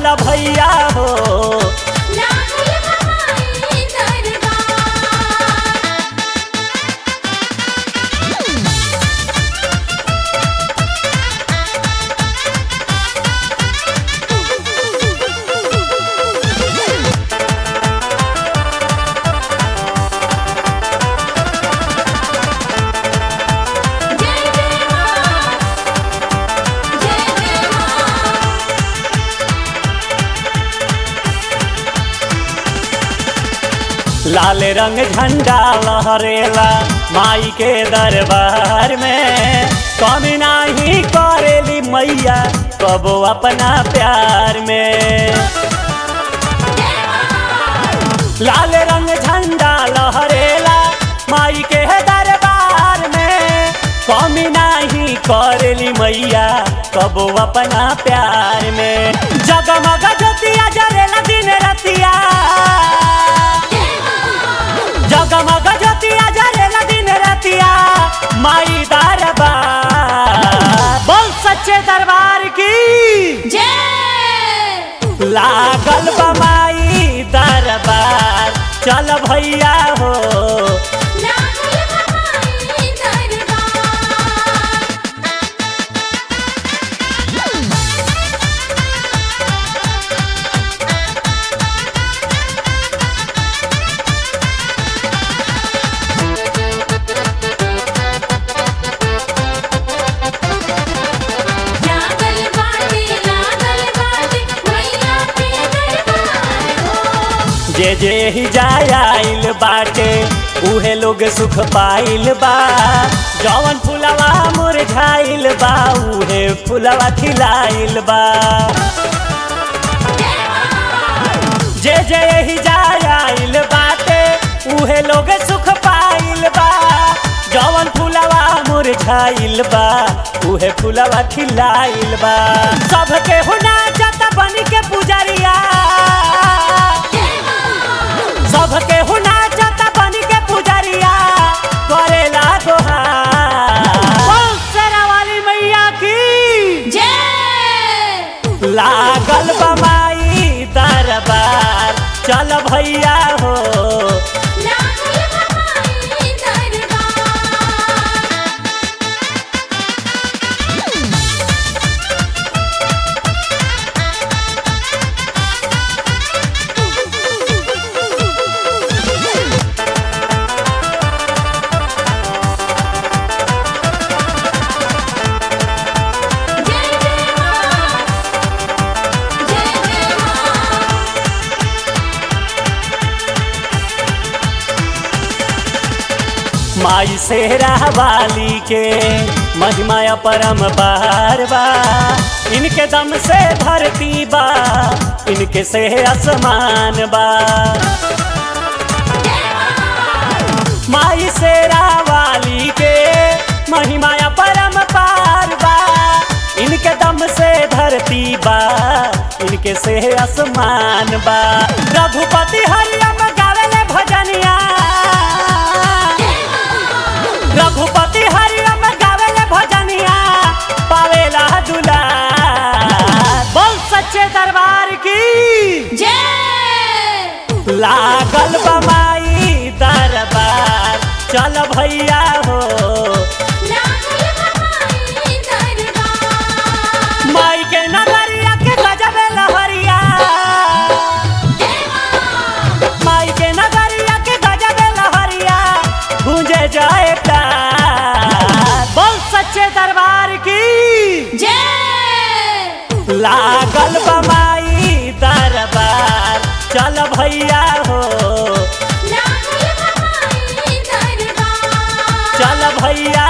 चल भैया हो लागल बमाई दरबार जय जय मां जय जय मां लाल रंग झंडा लहरेला माई के दरबार में कमी नाही करेली मैया कबो अपना प्यार में लाल रंग झंडा लहरेला माई के दरबार में कमी नाही करेली मैया कबो अपना प्यार में जगमग ज्योतिया जरेला दिन रतिया जगमग ज्योतिया जरेला दिन रतिया माई दरबार बोल सच्चे दरबार की जय लागल बमाई दरबार चल भैया हो लागल बमाई दरबार लागल बाटे लागल बाटे मैया के दरबार हो जे जे ही जाय आइल बाटे उहे लोग सुख पाइल बा जवन फुलवा मुरझाइल बा उहे फुलवा खिलाइल बा जे जे ही जाय आइल बाटे उहे लोग सुख पाइल बा जवन फुलवा मुरझाइल बा उहे फुलवा खिलाइल बा सबके हुना जत बन के पुजरिया सबके हुना जत बन के पुजरिया करेला दोहार बोल शेरा वाली मैया की जय लागल बमाई दरबार चल भैया हो लागल बमाई दरबार जय जय मां जय जय मां माई सेहरा वाली के महिमा परम बार बा इनके दम से धरती बा इनके से आसमान बा माई सेरा वाली के महिमा परम पार बा इनके दम से धरती बा इनके से आसमान बा रघुपति हरियम गावेले भजनिया रघुपति हरियम गावेले भजनिया पावेला दुलार बोल सच्चे दरबार की जय लागल बमाई दरबार चल भैया हो लागल बमाई दरबार माई के नगरिया के गजबे लहरिया माई के नगरिया के गजबे लहरिया गूंजे जाए प्यार बोल सच्चे दरबार की जय लागल बमाई दरबार चल भैया हो लागल बमाई दरबार चल भैया